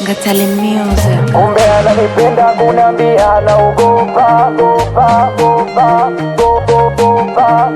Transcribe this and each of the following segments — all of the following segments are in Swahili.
Ngatale Music. kumbe ananipenda kuniambia naogopa gopa gopa gopa gopa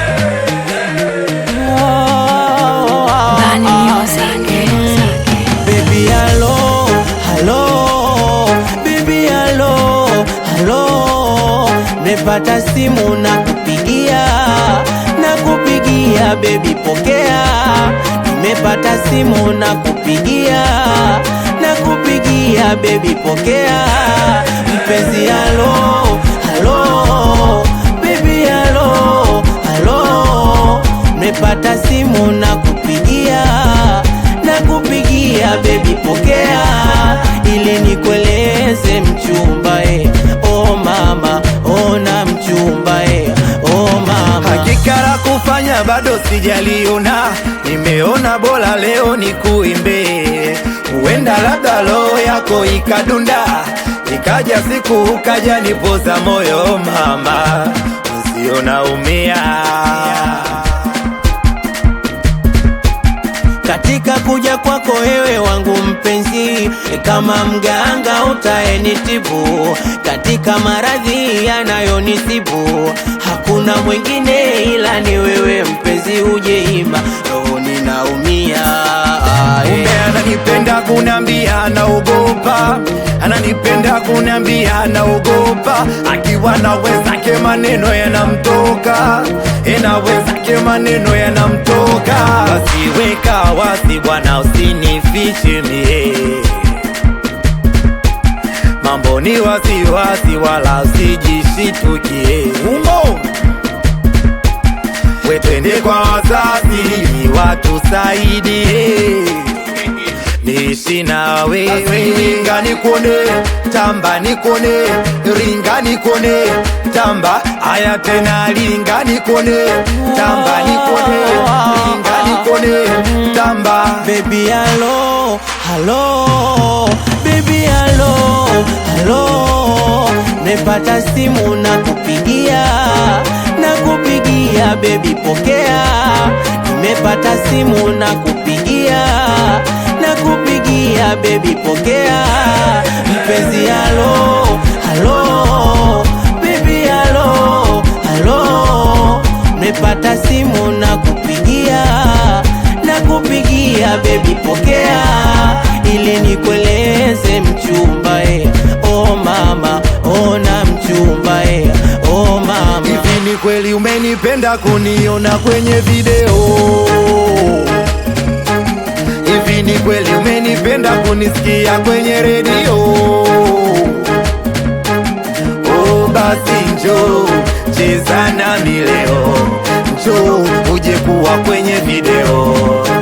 Bani Music. Baby hello, hello, baby hello, hello. Mepata simu na kupigia, na kupigia baby pokea. Nimepata simu na kupigia, na kupigia baby pokea. Mpenzi hello, hello, baby hello, hello. Mepata simu na kupigia na kupigia bebi pokea, ili nikueleze mchumba eh. Oh mama, ona mchumba eh. Oh mama, Hakika la kufanya bado sijaliona, nimeona bora leo nikuimbe. Huenda labda roho yako ikadunda, ikaja siku ukaja nipoza moyo mama, usiona umia katika kuja kwako wewe wangu mpenzi, kama mganga utaenitibu katika maradhi yanayonisibu, hakuna mwingine ila ni wewe mpenzi, ujeima roho ninaumia Kumbe ananipenda kuniambia naogopa, ananipenda kuniambia naogopa, akiwa na wenzake maneno yanamtoka, ena wenzake maneno yanamtoka. Basi weka wasi bwana, usinifiche mie, mambo ni wasiwasi, wala usijishitukie umo wetende kwa wazazi ni watusaidie niishi na wewe ringa nikone tamba nikone ringa nikone tamba aya tena ringa nikone tamba nikone ringa nikone tamba Baby hello, hello, baby hello, hello. Mepata simu na kupigia, na kupigia baby pokea. Nimepata simu na kupigia, na kupigia baby pokea. Mpenzi hello, hello, baby hello, hello. Mepata simu na kupigia na kupigia bebi pokea, ili nikueleze mchumba eh. Oh mama, ona mchumba eh. Oh mama, hivi ni kweli umenipenda kuniona kwenye video hivi ni kweli umenipenda kunisikia kwenye redio oh basi njo cheza nami leo njo uje kuwa kwenye video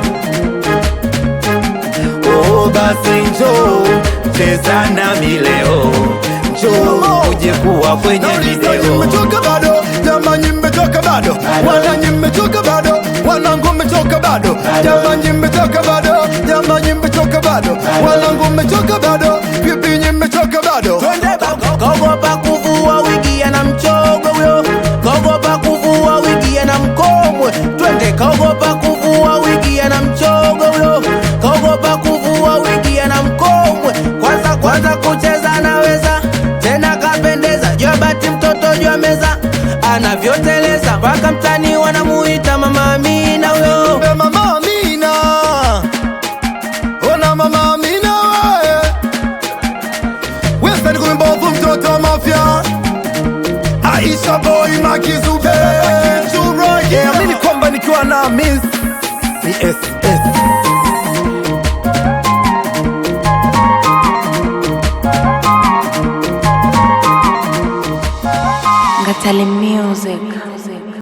oh basi njo cheza nami leo njo uje kuwa kwenye video mmechoka bado jamani mmechoka bado wananyi mmechoka bado wanangu mmechoka bado jamani mmechoka bado jamani mmechoka bado wanangu mmechoka bado pipinyi mmechoka bado kogopa kuvua wigi ana mchogo huyo, kogopa kuvua wigi ana mkomwe, twende kogopa kuvua wigi ana mchogo huyo, kogopa kuvua wigi ana mkomwe, kwanza kwanza kucheza anaweza tena kapendeza, jua bati mtoto jua meza anavyoteleza mpaka mtani wanamuita mama Amina huyo. Mbe mama Amina ona mama Amina we westani kumbovu mtoto wa mafya Aisha boy makizube Churage amini kwamba nikiwa na miss CSS Ngatale Music.